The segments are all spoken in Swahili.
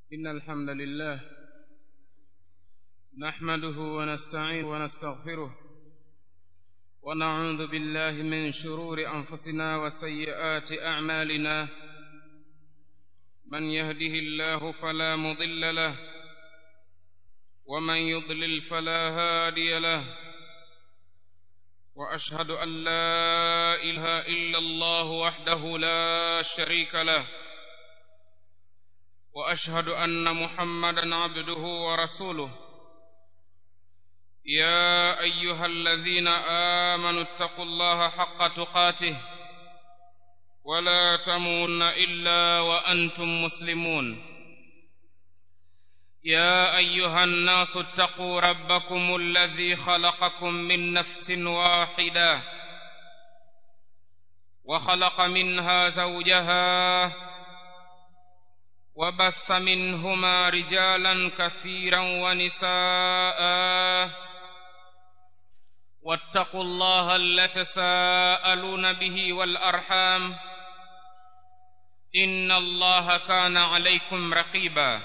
إن الحمد لله نحمده ونستعينه ونستغفره ونعوذ بالله من شرور أنفسنا وسيئات أعمالنا من يهده الله فلا مضل له ومن يضلل فلا هادي له وأشهد أن لا إله إلا الله وحده لا شريك له واشهد ان محمدا عبده ورسوله يا ايها الذين امنوا اتقوا الله حق تقاته ولا تموتن الا وانتم مسلمون يا ايها الناس اتقوا ربكم الذي خلقكم من نفس واحده وخلق منها زوجها وبث منهما رجالا كثيرا ونساء واتقوا الله الذي تساءلون به والارحام ان الله كان عليكم رقيبا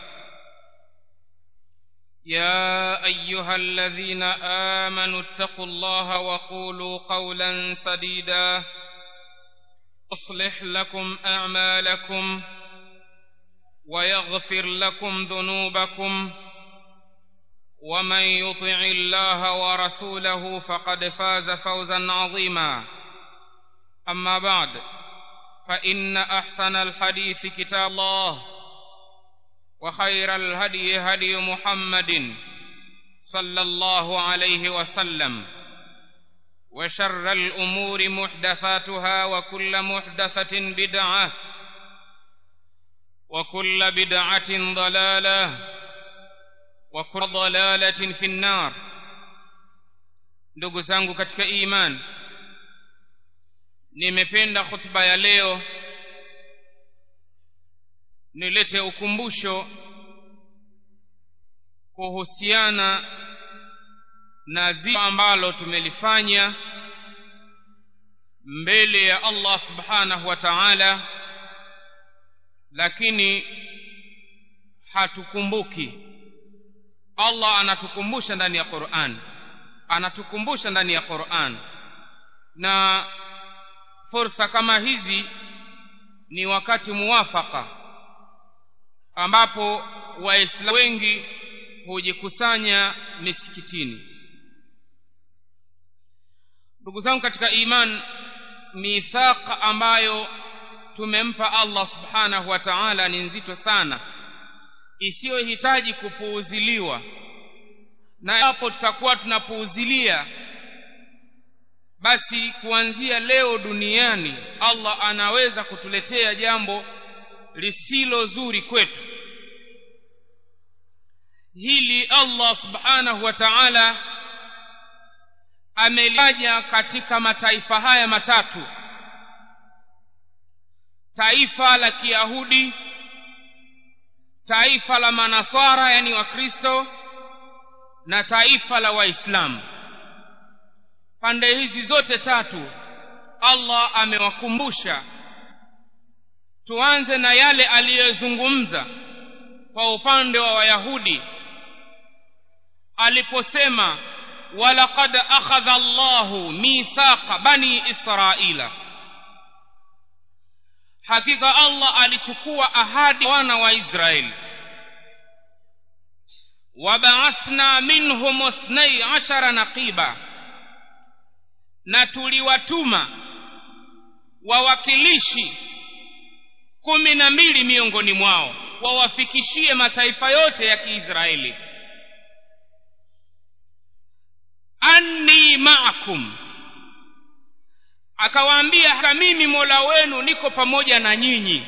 يا ايها الذين امنوا اتقوا الله وقولوا قولا سديدا اصلح لكم اعمالكم ويغفر لكم ذنوبكم ومن يطع الله ورسوله فقد فاز فوزا عظيما اما بعد فان احسن الحديث كتاب الله وخير الهدي هدي محمد صلى الله عليه وسلم وشر الامور محدثاتها وكل محدثه بدعه وكل بدعة ضلالة وكل ضلالة في النار ndugu zangu katika iman nimependa khutba ya leo nilete ukumbusho kuhusiana na zito ambalo tumelifanya mbele ya Allah subhanahu wa ta'ala lakini hatukumbuki Allah anatukumbusha ndani ya Qur'an anatukumbusha ndani ya Qur'an na fursa kama hizi ni wakati muwafaka ambapo waislamu wengi hujikusanya misikitini ndugu zangu katika iman mithaq ambayo tumempa Allah subhanahu wa ta'ala ni nzito sana isiyohitaji kupuuziliwa na hapo tutakuwa tunapuuzilia basi kuanzia leo duniani Allah anaweza kutuletea jambo lisilo zuri kwetu hili Allah subhanahu wa ta'ala ameliaja katika mataifa haya matatu taifa la kiyahudi taifa la manaswara yani wakristo na taifa la waislamu pande hizi zote tatu allah amewakumbusha tuanze na yale aliyozungumza kwa upande wa wayahudi aliposema walaqad akhadha allahu mithaqa bani israila hakika Allah alichukua ahadi wana wa Israeli wabaathna minhum ithnai ashara naqiba na tuliwatuma wawakilishi kumi na mbili miongoni mwao wawafikishie mataifa yote ya Kiisraeli anni ma'akum akawaambia hata mimi mola wenu niko pamoja na nyinyi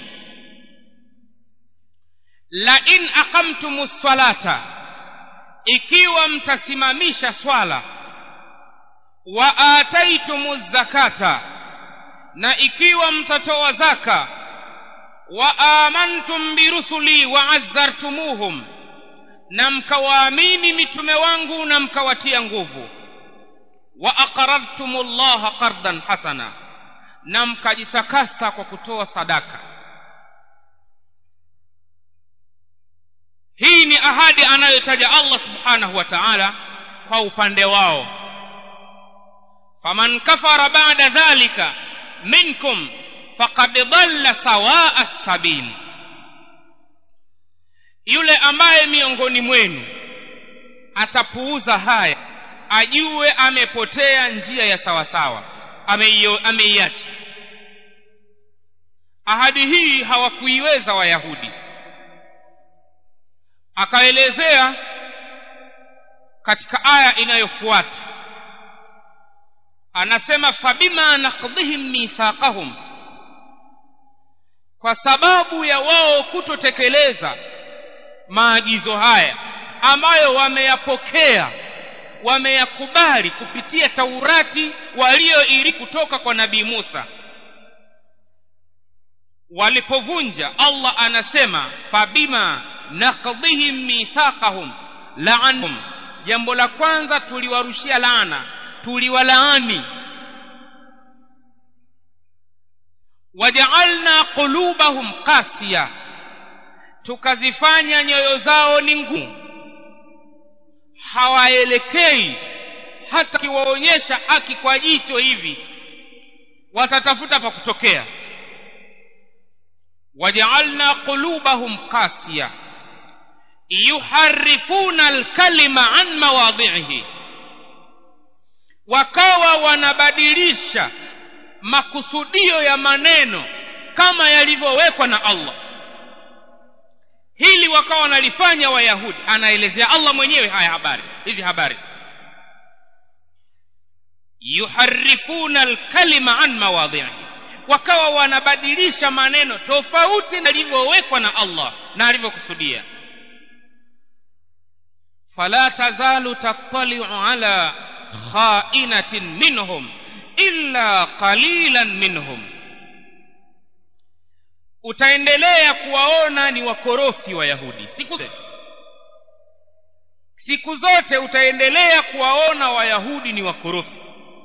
la in aqamtumus salata ikiwa mtasimamisha swala wa ataitumuz zakata na ikiwa mtatoa zaka wa amantum birusuli wa azzartumuhum na mkawaamini mitume wangu na mkawatia nguvu wa aqradtumullaha qardan hasana na mkajitakasa kwa kutoa sadaka ahadi anayotaja Allah subhanahu wa ta'ala kwa upande wao faman kafara ba'da dhalika minkum faqad dhalla sawa'a as-sabil yule ambaye miongoni mwenu atapuuza haya ajue amepotea njia ya sawasawa ameiacha ahadi hii hawakuiweza wayahudi akaelezea katika aya inayofuata anasema fabima naqdhihim mithaqahum kwa sababu ya wao kutotekeleza maagizo haya ambayo wameyapokea wameyakubali kupitia taurati walioiri kutoka kwa nabii Musa walipovunja Allah anasema fabima naqdhihim mithaqahum la'anhum jambo la kwanza tuliwarushia laana tuliwalaani waja'alna qulubahum qasiya tukazifanya nyoyo zao ni ngumu hawaelekei hata kiwaonyesha haki kwa jicho hivi watatafuta pa kutokea waja'alna qulubahum qasiya yuharifuna alkalima an mawadhihi wakawa wanabadilisha makusudio ya maneno kama yalivyowekwa na Allah hili wakawa wanalifanya wayahudi anaelezea Allah mwenyewe haya habari hizi habari yuharifuna alkalima an mawadhihi wakawa wanabadilisha maneno tofauti na yalivyowekwa na Allah na alivyokusudia fala tazalu tattali'u ala kha'inatin minhum illa qalilan minhum utaendelea kuwaona ni wakorofi wayahudi siku zote siku zote utaendelea kuwaona wayahudi ni wakorofi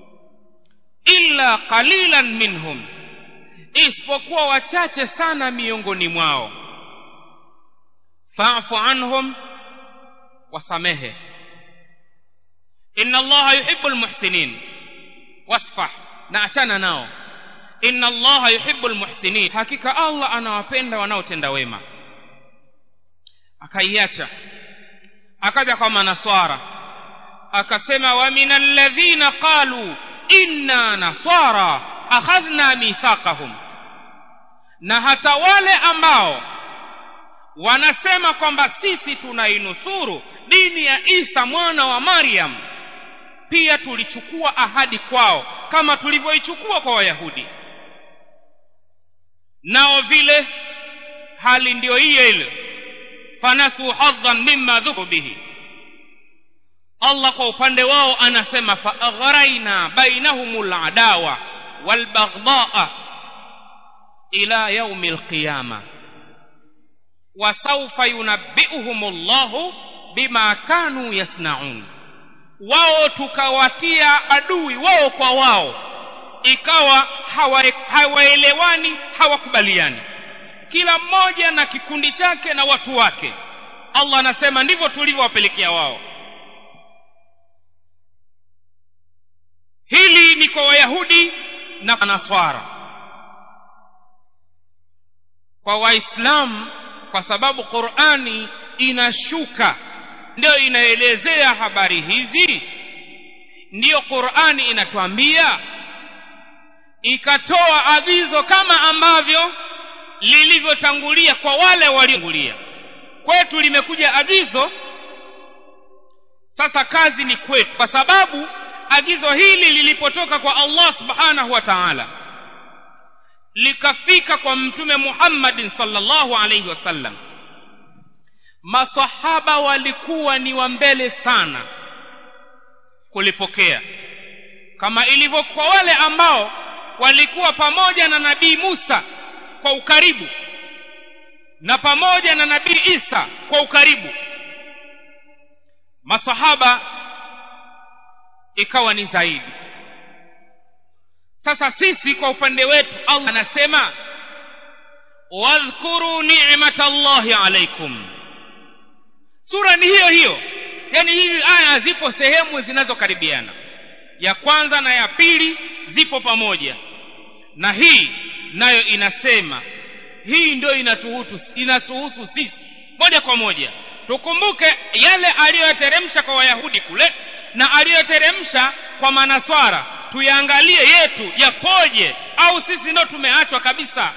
illa qalilan minhum isipokuwa wachache sana miongoni mwao fa'fu anhum wasamehe inna allaha yuhibbul muhsinin wasfah na achana nao inna allaha yuhibbul muhsinin hakika allah anawapenda wanaotenda wema akaiacha akaja kwa manaswara akasema wa minal ladhina qalu inna nasara akhadhna mithaqahum na hata wale ambao wanasema kwamba sisi tunainusuru dini ya Isa mwana wa Maryam pia tulichukua ahadi kwao kama tulivyoichukua kwa Wayahudi nao vile hali ndiyo hiyo ile fanasu hadhan mimma dhuku bihi Allah kwa upande wao anasema fa aghraina bainahumul adawa wal baghdha ila yaumil qiyama wa sawfa yunabbi'uhumullahu bima kanu yasnaun wao tukawatia adui wao kwa wao ikawa hawaelewani hawakubaliani kila mmoja na kikundi chake na watu wake Allah anasema ndivyo tulivyowapelekea wao hili ni kwa wayahudi na naswara kwa waislamu kwa sababu qurani inashuka ndio inaelezea habari hizi ndiyo qurani inatuambia ikatoa agizo kama ambavyo lilivyotangulia kwa wale waliotangulia kwetu limekuja agizo sasa kazi ni kwetu kwa sababu agizo hili lilipotoka kwa Allah subhanahu wa ta'ala likafika kwa mtume Muhammadin sallallahu alayhi wasallam masahaba walikuwa ni wa mbele sana kulipokea kama ilivyo kwa wale ambao walikuwa pamoja na nabii Musa kwa ukaribu na pamoja na nabii Isa kwa ukaribu masahaba ikawa ni zaidi sasa sisi kwa upande wetu Allah anasema wadhkuru ni'matallahi alaykum sura ni hiyo hiyo yani hizi aya zipo sehemu zinazokaribiana ya kwanza na ya pili zipo pamoja na hii nayo inasema hii ndio inatuhusu inatuhusu sisi moja kwa moja tukumbuke yale aliyoyateremsha kwa wayahudi kule na aliyoteremsha kwa manaswara tuyaangalie yetu yapoje au sisi ndo tumeachwa kabisa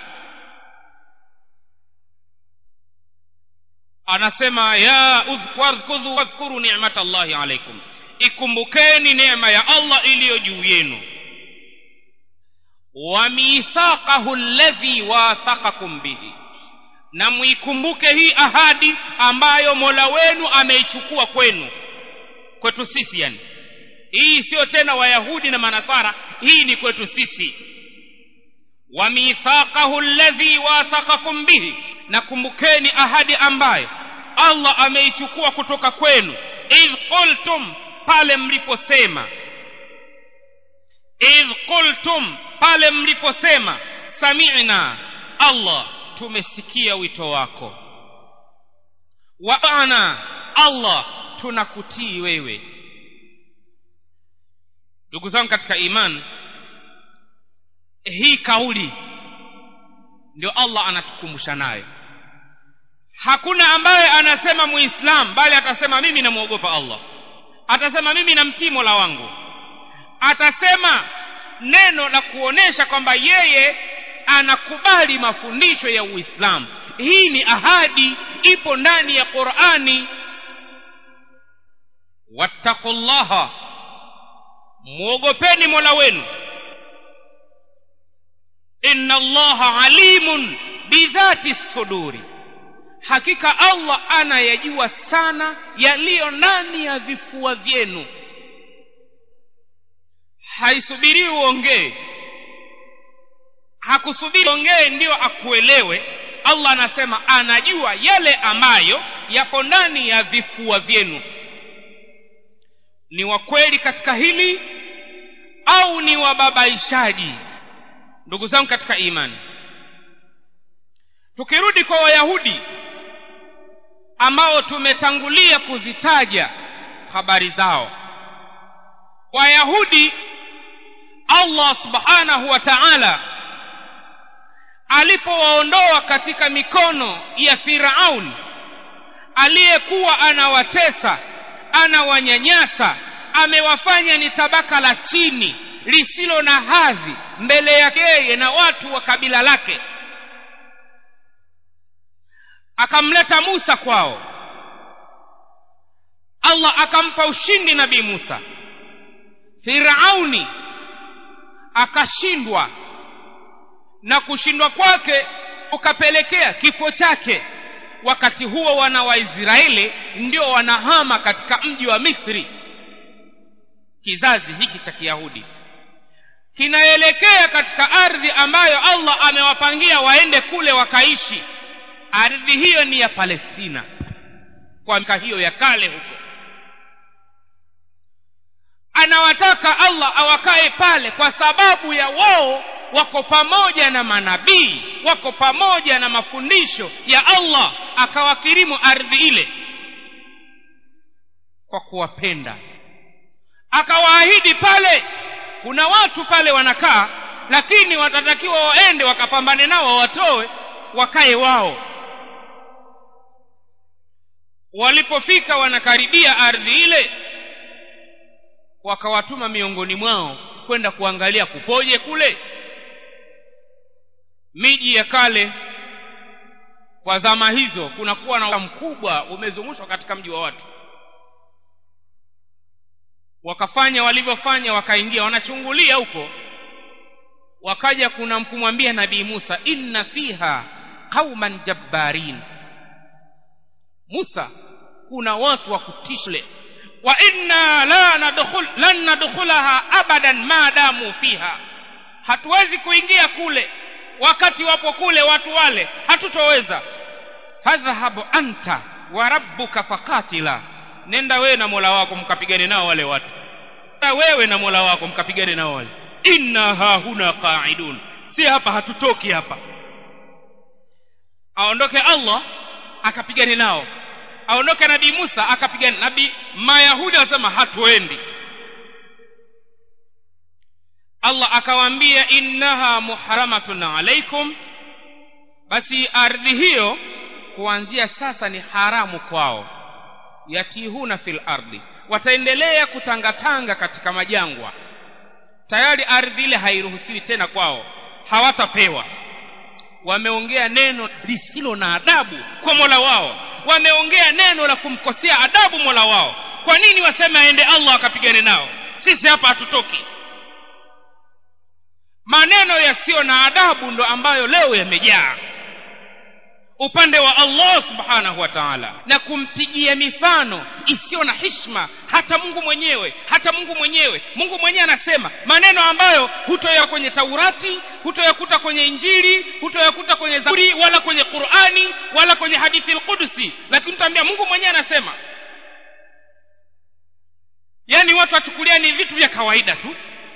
anasema ya udhkuru wadhkuru ni'mata Allahi alaikum ikumbukeni neema ya Allah iliyo juu yenu wa mithaqahu alladhi wathaqakum bihi na muikumbuke hii ahadi ambayo Mola wenu ameichukua kwenu kwetu sisi yani hii sio tena wayahudi na manasara hii ni kwetu sisi wa mithaqahu alladhi wathaqakum bihi na kumbukeni ahadi ambayo Allah ameichukua kutoka kwenu idh qultum pale mliposema idh qultum pale mliposema sami'na Allah tumesikia wito wako wa ana Allah tunakutii wewe ndugu zangu katika imani hii kauli ndio Allah anatukumbusha nayo hakuna ambaye anasema muislam bali atasema mimi namwogopa Allah atasema mimi namtii Mola wangu atasema neno la kuonesha kwamba yeye anakubali mafundisho ya Uislamu hii ni ahadi ipo ndani ya Qur'ani wattaqullaha muogopeni Mola wenu inna Allaha alimun bidhati suduri hakika Allah anayajua sana yaliyo ndani ya vifua vyenu haisubiri uongee hakusubiri ongee ndio akuelewe Allah anasema anajua yale ambayo yapo ndani ya vifua vyenu ni wa kweli katika hili au ni wababaishaji ndugu zangu katika imani tukirudi kwa wayahudi ambao tumetangulia kuzitaja habari zao wayahudi Allah subhanahu wa ta'ala alipowaondoa katika mikono ya Firaun aliyekuwa anawatesa anawanyanyasa amewafanya ni tabaka la chini lisilo na hadhi mbele yake yeye na watu wa kabila lake akamleta Musa kwao Allah akampa ushindi nabii Musa Firauni akashindwa na kushindwa kwake ukapelekea kifo chake wakati huo wana wa Israeli ndio wanahama katika mji wa Misri kizazi hiki cha Kiyahudi kinaelekea katika ardhi ambayo Allah amewapangia waende kule wakaishi ardhi hiyo ni ya Palestina kwa mka hiyo ya kale huko anawataka Allah awakae pale kwa sababu ya wao wako pamoja na manabii wako pamoja na mafundisho ya Allah akawakirimu ardhi ile kwa kuwapenda akawaahidi pale kuna watu pale wanakaa lakini watatakiwa waende wakapambane nao watoe wakae wao walipofika wanakaribia ardhi ile wakawatuma miongoni mwao kwenda kuangalia kupoje kule miji ya kale kwa zama hizo kunakuwa na mkubwa umezungushwa katika mji wa watu wakafanya walivyofanya wakaingia wanachungulia huko wakaja kuna kumwambia nabii Musa inna fiha qauman jabbarin Musa kuna watu wa kutishle wa inna la nadkhul lan nadkhulaha abadan ma damu fiha hatuwezi kuingia kule wakati wapo kule watu wale hatutoweza fadhhabu anta wa rabbuka faqatila nenda wewe na Mola wako mkapigane nao wale watu wewe na Mola wako mkapigane nao wale inna hahuna qa'idun si hapa hatutoki hapa aondoke Allah akapigane nao aondoke nabii Musa akapigana nabii Mayahudi wasema hatuendi Allah akawaambia innaha muharamatun alaikum basi ardhi hiyo kuanzia sasa ni haramu kwao yatihuna fil ardi wataendelea kutangatanga katika majangwa tayari ardhi ile hairuhusiwi tena kwao hawatapewa wameongea neno lisilo na adabu kwa Mola wao wameongea neno la kumkosea adabu Mola wao kwa nini waseme aende Allah akapigane nao sisi hapa hatutoki maneno yasiyo na adabu ndo ambayo leo yamejaa upande wa Allah subhanahu wa ta'ala na kumpigia mifano isiyo na hishma hata Mungu mwenyewe hata Mungu mwenyewe Mungu mwenyewe anasema maneno ambayo hutoya kwenye Taurati hutoyakuta kwenye Injili hutoyakuta kwenye Zaburi wala kwenye Qur'ani wala kwenye hadithi al-Qudsi lakini tutaambia Mungu mwenyewe anasema yani watu wachukulia ni vitu vya kawaida tu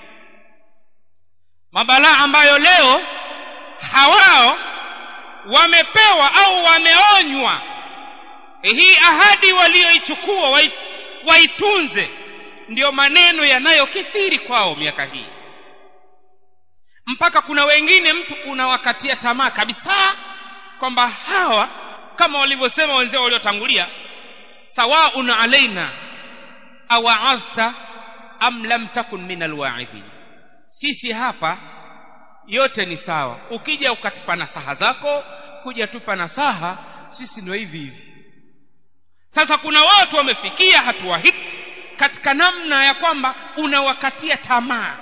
mabalaa ambayo leo hawao wamepewa au wameonywa hii ahadi walioichukua waitunze ndiyo maneno yanayokithiri kwao miaka hii mpaka kuna wengine mtu unawakatia tamaa kabisa kwamba hawa kama walivyosema wenzao waliotangulia sawaun alaina awaazta am lam takun min alwaidhin sisi hapa yote ni sawa ukija ukatupa nasaha zako kuja tupa nasaha sisi ndio hivi hivi sasa kuna watu wamefikia hatua hii katika namna ya kwamba unawakatia tamaa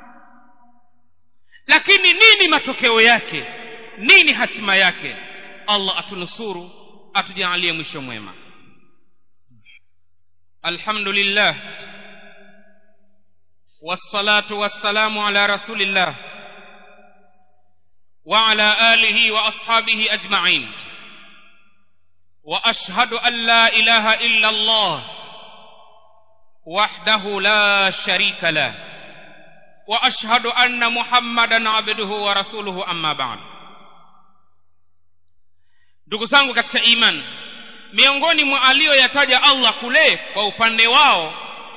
lakini nini matokeo yake nini hatima yake Allah atunusuru atujalie mwisho mwema alhamdulillah والصلاة والسلام على رسول الله وعلى آله وأصحابه أجمعين وأشهد أن لا إله إلا الله وحده لا شريك له وأشهد أن محمدا عبده ورسوله أما بعد ndugu zangu katika iman miongoni mwa aliyoyataja Allah kule kwa upande wao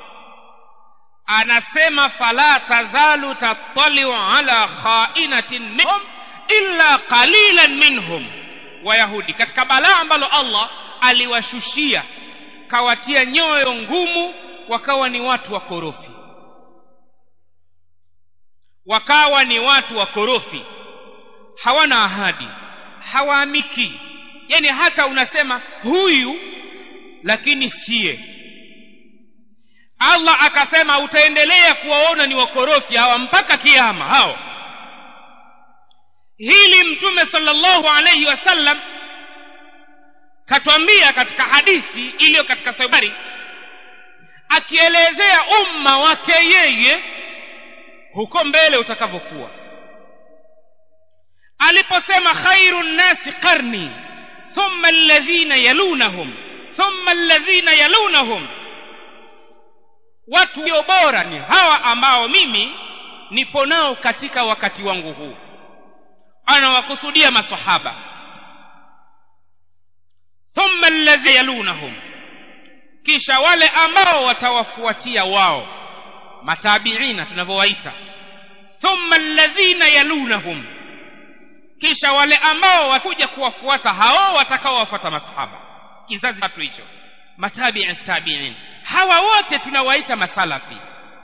anasema fala tazalu tattaliu ala khainatin minhum illa qalilan minhum wayahudi katika balaa ambalo Allah aliwashushia kawatia nyoyo ngumu wakawa ni watu wakorofi wakawa ni watu wakorofi hawana ahadi hawaamiki yani hata unasema huyu lakini siye Allah akasema utaendelea kuwaona ni wakorofi hawa mpaka kiama hao hili mtume sallallahu alayhi wasallam katwambia katika hadithi iliyo katika sahih akielezea umma wake yeye huko mbele utakavyokuwa aliposema khairun nasi qarni thumma alladhina yalunahum thumma alladhina yalunahum watu walio bora ni hawa ambao mimi nipo nao katika wakati wangu huu anawakusudia masahaba thumma alladhi yalunahum kisha wale ambao watawafuatia wao matabiina tunavyowaita thumma alladhina yalunahum kisha wale ambao wakuja kuwafuata hao watakaowafuata masahaba kizazi tatu hicho matabi'i tabi'in hawa wote tunawaita masalafi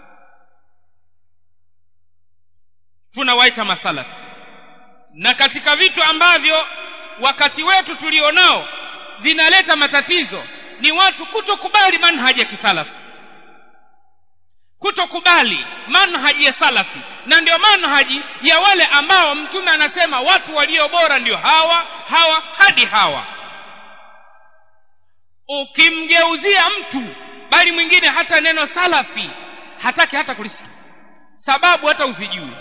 tunawaita masalafi na katika vitu ambavyo wakati wetu tulionao vinaleta matatizo ni watu kutokubali manhaji ya kisalafi kutokubali manhaji ya salafi na ndio manhaji ya wale ambao mtume anasema watu walio bora ndio hawa hawa hadi hawa ukimgeuzia mtu bali mwingine hata neno salafi hataki hata kulisikia sababu hata usijui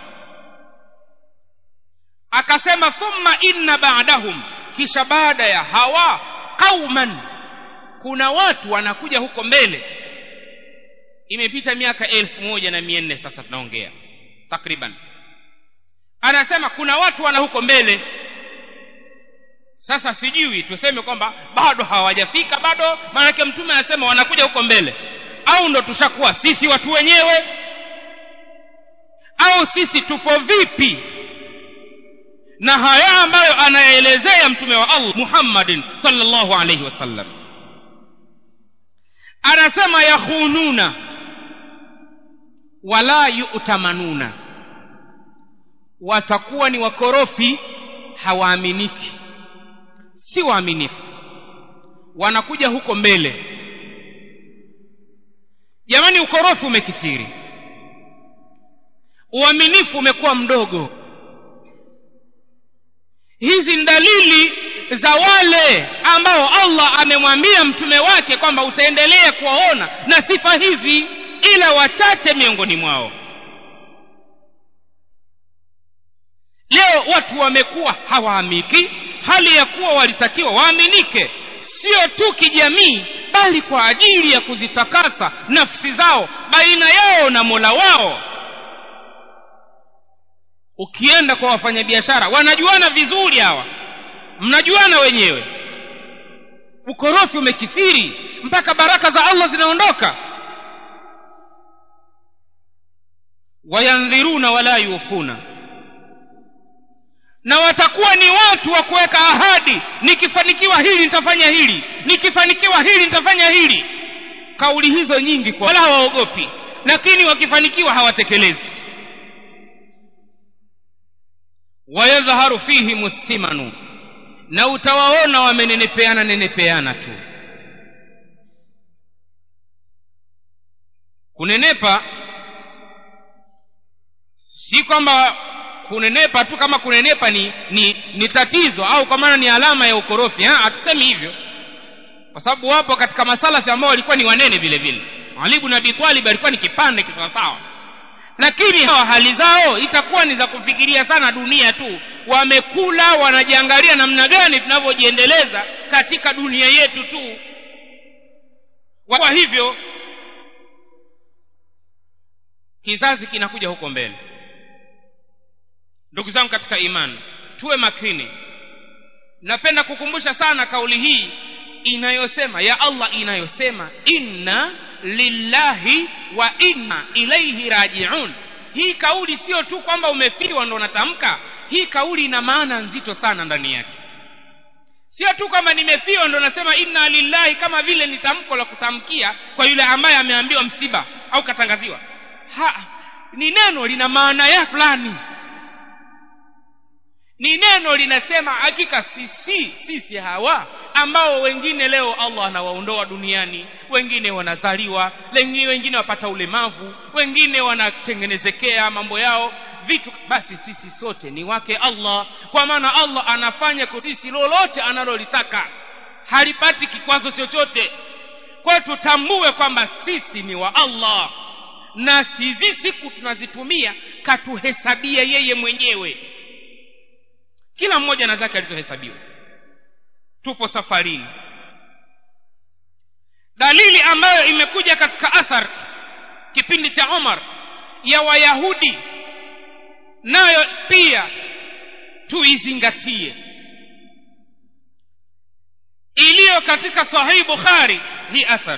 akasema thumma inna ba'dahum kisha baada ya hawa qauman kuna watu wanakuja huko mbele imepita miaka elfu moja na mia nne sasa tunaongea takriban anasema kuna watu wana huko mbele sasa sijui tuseme kwamba bado hawajafika bado maanake mtume anasema wanakuja huko mbele au ndo tushakuwa sisi watu wenyewe au sisi tupo vipi na haya ambayo anaelezea mtume wa Allah Muhammadin sallallahu alayhi wasallam anasema yakhununa wala yu'tamanuna watakuwa ni wakorofi hawaaminiki si waaminifu wanakuja huko mbele jamani ukorofi umekithiri uaminifu umekuwa mdogo hizi ni dalili za wale ambao Allah amemwambia mtume wake kwamba utaendelea kuwaona na sifa hizi ila wachache miongoni mwao leo watu wamekuwa hawaamiki hali ya kuwa walitakiwa waaminike sio tu kijamii bali kwa ajili ya kuzitakasa nafsi zao baina yao na Mola wao ukienda kwa wafanyabiashara wanajuana vizuri hawa mnajuana wenyewe ukorofi umekithiri mpaka baraka za Allah zinaondoka wayandhiruna wala yufuna na watakuwa ni watu wa kuweka ahadi nikifanikiwa hili nitafanya hili nikifanikiwa hili nitafanya hili kauli hizo nyingi kwa wala hawaogopi lakini wakifanikiwa hawatekelezi wayadhharu fihi mustimanu na utawaona wamenenepeana nenepeana tu kunenepa si kwamba kunenepa tu kama kunenepa ni, ni, ni tatizo au kwa maana ni alama ya ukorofi hatusemi hivyo kwa sababu wapo katika masalasi ambao walikuwa ni wanene vile vile Ali ibn Abi Talib alikuwa ni kipande kisawasawa lakini hawa hali zao itakuwa ni za kufikiria sana dunia tu wamekula wanajiangalia namna gani tunavyojiendeleza katika dunia yetu tu kwa hivyo kizazi kinakuja huko mbele ndugu zangu katika imani tuwe makini napenda kukumbusha sana kauli hii inayosema ya Allah inayosema inna lillahi wa inna ilaihi rajiun hii kauli sio tu kwamba umefiwa ndo unatamka hii kauli ina maana nzito sana ndani yake sio tu kwamba nimefiwa ndo nasema inna lillahi kama vile ni tamko la kutamkia kwa yule ambaye ameambiwa msiba au katangaziwa ha ni neno lina maana ya fulani ni neno linasema hakika sisi sisi hawa ambao wengine leo Allah anawaondoa duniani wengine wanazaliwa wengine wengine wapata ulemavu wengine wanatengenezekea mambo yao vitu basi sisi sote ni wake Allah kwa maana Allah anafanya kwa sisi lolote analolitaka halipati kikwazo chochote kwa tutambue kwamba sisi ni wa Allah na hizi siku tunazitumia katuhesabia yeye mwenyewe kila mmoja na zake alizohesabiwa tupo safarini dalili ambayo imekuja katika athar kipindi cha Umar ya wayahudi nayo pia tuizingatie iliyo katika sahih bukhari hii athar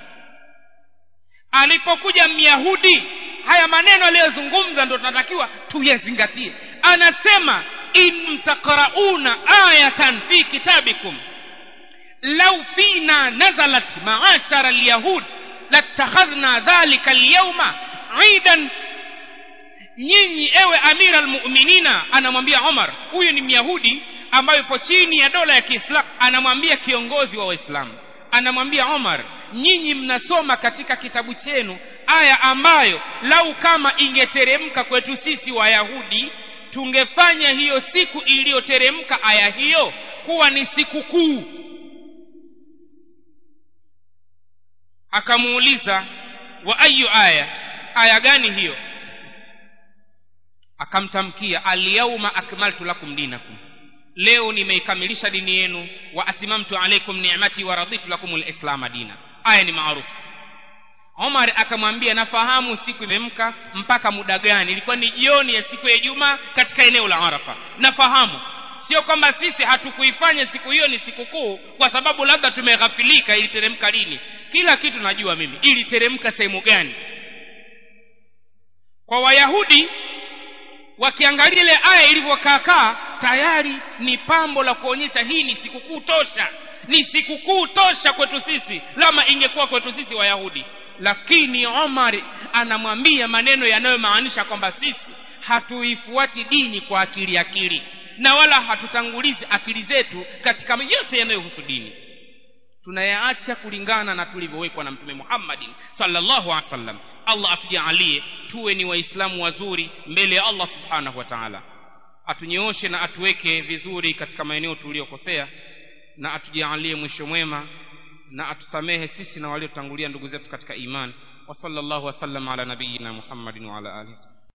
alipokuja myahudi haya maneno aliyozungumza ndo tunatakiwa tuyazingatie anasema in taqrauna ayatan fi kitabikum law fina nazalat ma'ashara alyahud latakhadhna dhalika alyawma aidan nyinyi ewe amira almu'minina anamwambia Umar huyu ni myahudi ambaye yupo chini ya dola ya Kiislamu anamwambia kiongozi wa Waislamu anamwambia Umar nyinyi mnasoma katika kitabu chenu aya ambayo lau kama ingeteremka kwetu sisi wayahudi tungefanya hiyo siku iliyoteremka aya hiyo kuwa ni siku kuu akamuuliza wa ayu aya aya gani hiyo akamtamkia alyauma akmaltu lakum dinakum leo nimeikamilisha dini yenu wa atimamtu alaikum ni'mati wa raditu lakum alislama dina aya ni maarufu Omar akamwambia nafahamu siku imemka mpaka muda gani ilikuwa ni jioni ya siku ya Ijumaa katika eneo la Arafa nafahamu sio kwamba sisi hatukuifanya siku hiyo ni sikukuu kwa sababu labda tumeghafilika iliteremka lini kila kitu najua mimi iliteremka sehemu gani kwa wayahudi wakiangalia ile aya ilivyokaakaa tayari ni pambo la kuonyesha hii ni sikukuu tosha ni sikukuu tosha kwetu sisi lama ingekuwa kwetu sisi wayahudi lakini omar anamwambia maneno yanayomaanisha kwamba sisi hatuifuati dini kwa akili akili na wala hatutangulizi akili zetu katika yote yanayohusu dini tunayaacha kulingana na tulivyowekwa na mtume Muhammadin sallallahu alaihi wasallam Allah atujalie tuwe ni waislamu wazuri mbele ya Allah subhanahu wa ta'ala atunyooshe na atuweke vizuri katika maeneo tuliyokosea na atujalie mwisho mwema na atusamehe sisi na waliotangulia ndugu zetu katika imani wa sallallahu wasallam ala nabiyina Muhammadin wa ala alihi